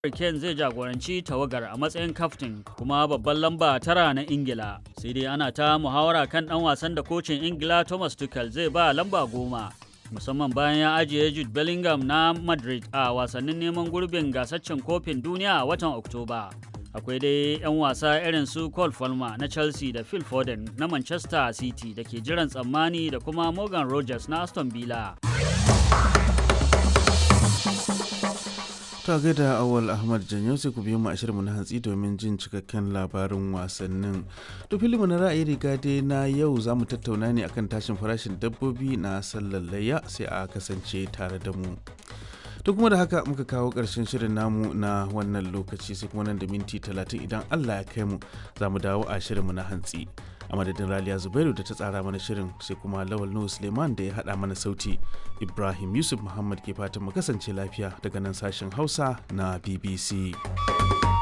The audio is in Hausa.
Kane zai jagoranci tawagar a matsayin kaftin kuma babban lamba tara na Ingila. Sai dai ana ta muhawara kan ɗan wasan da kocin Ingila Thomas Tuchel zai ba lamba goma. Musamman bayan ya ajiye Jude Bellingham na Madrid a wasannin neman gurbin gasaccen kofin duniya a watan Oktoba. Akwai dai 'yan wasa irin su Cole Palmer na Chelsea da Phil Foden na Manchester City da ke jiran tsammani da kuma Morgan Rogers na Aston Villa. ta gaida awal ahmad janyo sai ku biyo mu a shirinmu na hantsi domin jin cikakken labarin wasannin to filimu na ra'ayi riga dai na yau za mu tattauna ne akan tashin farashin dabbobi na sallar layya sai a kasance tare da mu to kuma da haka muka kawo ƙarshen shirin namu na wannan lokaci sai kuma nan da minti talatin idan allah ya kai mu za mu dawo a shirinmu na hantsi a madadin raliya zubairu da ta tsara mana shirin sai kuma lawal nuhu suleiman da ya haɗa mana sauti ibrahim yusuf muhammad ke fatan mu kasance lafiya daga nan sashen hausa na bbc